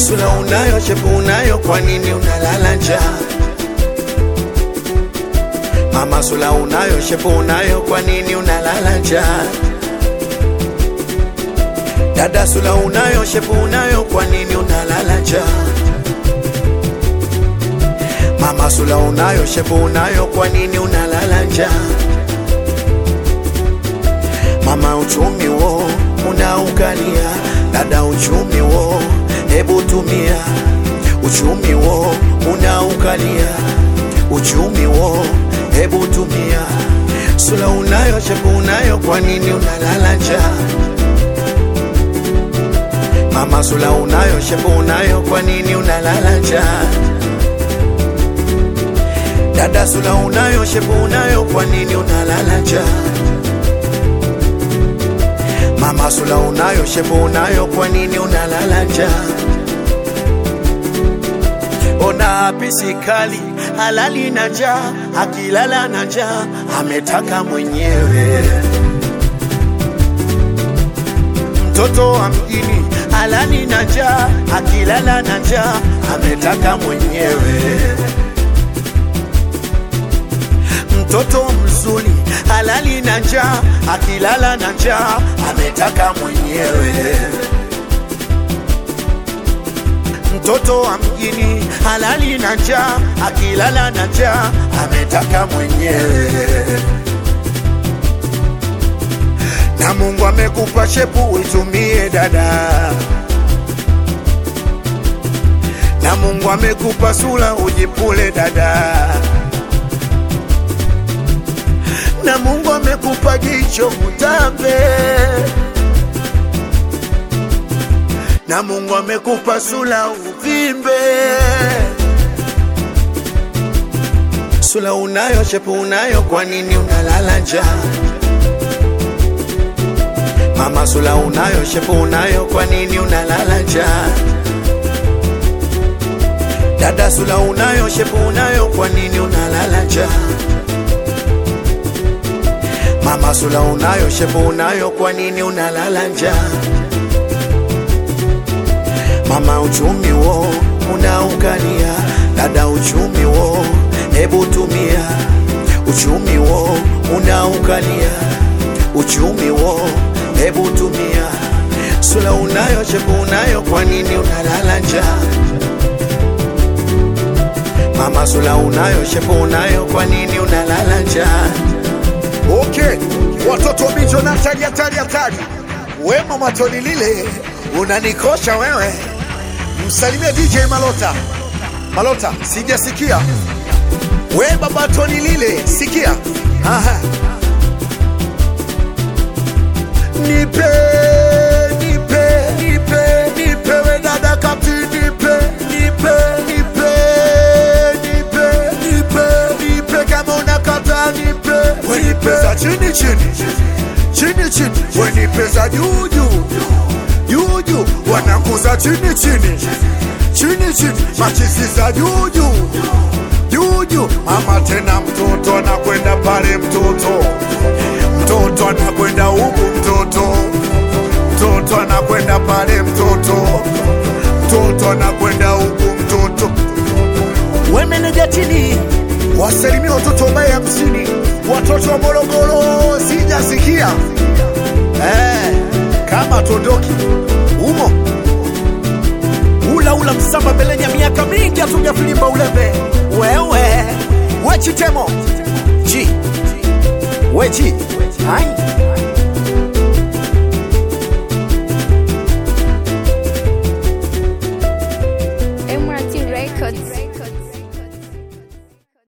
sula unayo, shepu unayo, kwa nini unalala njaa? Mama sula unayo, shepu unayo, kwa nini unalala njaa? Dada sula unayo, shepu unayo, kwa nini unalala njaa? Mama sula unayo, shepu unayo, kwa nini unalala njaa? Mama uchumi wo unaukalia, dada uchumi wo hebu tumia. Uchumi wo unaukalia, uchumi wo hebu tumia. Sula unayo, shepu unayo, kwa nini unalala njaa? Mama sula unayo, shepu unayo, kwa nini unalala njaa? Dada sula unayo, shepu unayo, kwa nini unalala njaa? Mama sula unayo, shepu unayo, kwa nini unalala njaa? Ona pisi kali halali na njaa, akilala na njaa ametaka mwenyewe. Mtoto wa mjini halali na njaa, akilala na njaa ametaka mwenyewe. Mtoto mzuri halali na njaa, akilala na njaa ametaka mwenyewe. Mtoto wa mjini halali na njaa, akilala na njaa ametaka mwenyewe. Na Mungu amekupa shepu uitumie dada, na Mungu amekupa sura ujipule dada, na Mungu amekupa jicho utambe, na Mungu amekupa sura uvimbe. Sura unayo, shepu unayo, kwa nini unalala njaa? Mama sula unayo, shepu unayo, kwa nini unalala njaa? Dada sula unayo, shepu unayo, kwa nini unalala njaa? Mama sula unayo, shepu unayo, kwa nini unalala njaa? Mama uchumi wo unaukalia, dada uchumi wo hebu tumia. Uchumi wo unaukalia, uchumi wo hebu tumia. Sula unayo, shepu unayo, kwa nini unalala njaa? Mama sula unayo, shepu unayo, kwa nini unalala njaa? Okay, watoto wa bicho na hatari hatari hatari. We mama Toni lile unanikosha wewe. Msalimie DJ Malota. Malota, sijasikia. We baba Toni lile, sikia. Aha. Nipe, nipe, nipe, nipe we dada kapti nipe, nipe, nipe, nipe, nipe, nipe kama unakata nipe. We nipe za chini chini, chini chini, we nipe za juu juu, juu juu, wanakuza chini chini, chini chini, machisi za juu juu, juu juu. Mama tena mtoto anakwenda pale mtoto mtoto anakwenda huku mtoto mtoto anakwenda pale mtoto mtoto anakwenda huku mtoto We meneja chini, wasalimia watoto wa baya hamsini watoto wa morogoro sijasikia eh, kama tondoki umo ula ula msamba belenya, miaka mingi hatuja filimba ulembe. Wewe wechitemo ji weji ai